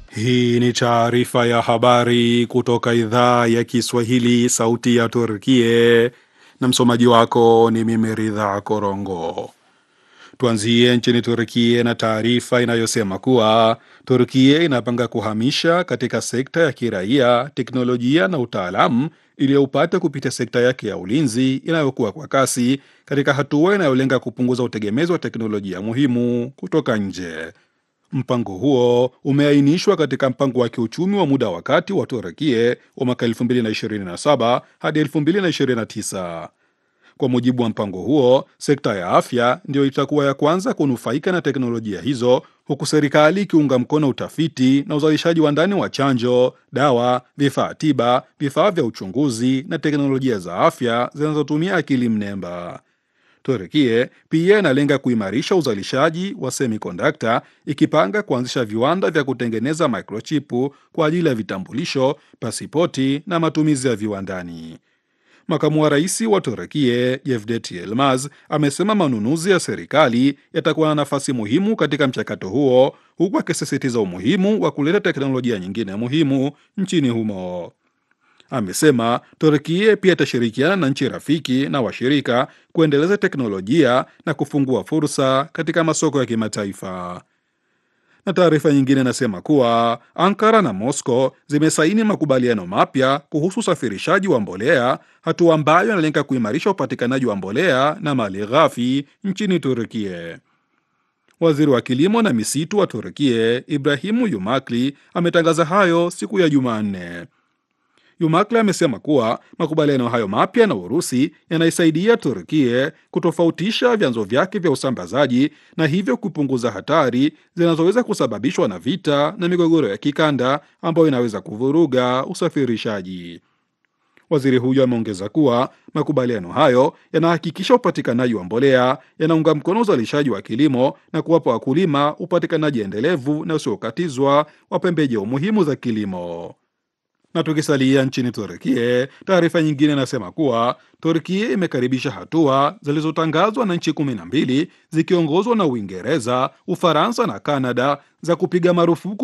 Hii ni taarifa ya habari kutoka idhaa ya Kiswahili, sauti ya Turkie, na msomaji wako ni mimi Ridha Korongo. Tuanzie nchini Turkie na taarifa inayosema kuwa Turkie inapanga kuhamisha katika sekta ya kiraia teknolojia na utaalamu iliyoupata kupitia sekta yake ya ulinzi inayokuwa kwa kasi katika hatua inayolenga kupunguza utegemezi wa teknolojia muhimu kutoka nje. Mpango huo umeainishwa katika mpango wa kiuchumi wa muda wa kati wa Turekie wa mwaka 2027 hadi 2029. Kwa mujibu wa mpango huo, sekta ya afya ndiyo itakuwa ya kwanza kunufaika na teknolojia hizo, huku serikali ikiunga mkono utafiti na uzalishaji wa ndani wa chanjo, dawa, vifaa tiba, vifaa vya uchunguzi na teknolojia za afya zinazotumia akili mnemba. Turekie pia inalenga kuimarisha uzalishaji wa semikondakta ikipanga kuanzisha viwanda vya kutengeneza microchipu kwa ajili ya vitambulisho, pasipoti na matumizi ya viwandani. Makamu wa rais wa Turekie Yevdet Yilmaz amesema manunuzi ya serikali yatakuwa na nafasi muhimu katika mchakato huo, huku akisisitiza umuhimu wa kuleta teknolojia nyingine muhimu nchini humo. Amesema Turkie pia itashirikiana na nchi rafiki na washirika kuendeleza teknolojia na kufungua fursa katika masoko ya kimataifa. Na taarifa nyingine inasema kuwa Ankara na Moscow zimesaini makubaliano mapya kuhusu usafirishaji wa mbolea, hatua ambayo inalenga kuimarisha upatikanaji wa mbolea na mali ghafi nchini Turkie. Waziri wa kilimo na misitu wa Turkie Ibrahimu Yumakli ametangaza hayo siku ya Jumanne. Yumakli amesema kuwa makubaliano hayo mapya na Urusi yanaisaidia Turkie kutofautisha vyanzo vyake vya usambazaji na hivyo kupunguza hatari zinazoweza kusababishwa na vita na migogoro ya kikanda ambayo inaweza kuvuruga usafirishaji. Waziri huyo ameongeza kuwa makubaliano hayo yanahakikisha upatikanaji wa mbolea, yanaunga mkono uzalishaji wa kilimo na kuwapa wakulima upatikanaji endelevu na usiokatizwa wa pembejeo muhimu za kilimo. Na tukisalia nchini Turkie, taarifa nyingine inasema kuwa Turkie imekaribisha hatua zilizotangazwa na nchi kumi na mbili zikiongozwa na Uingereza, Ufaransa na Kanada za kupiga marufuku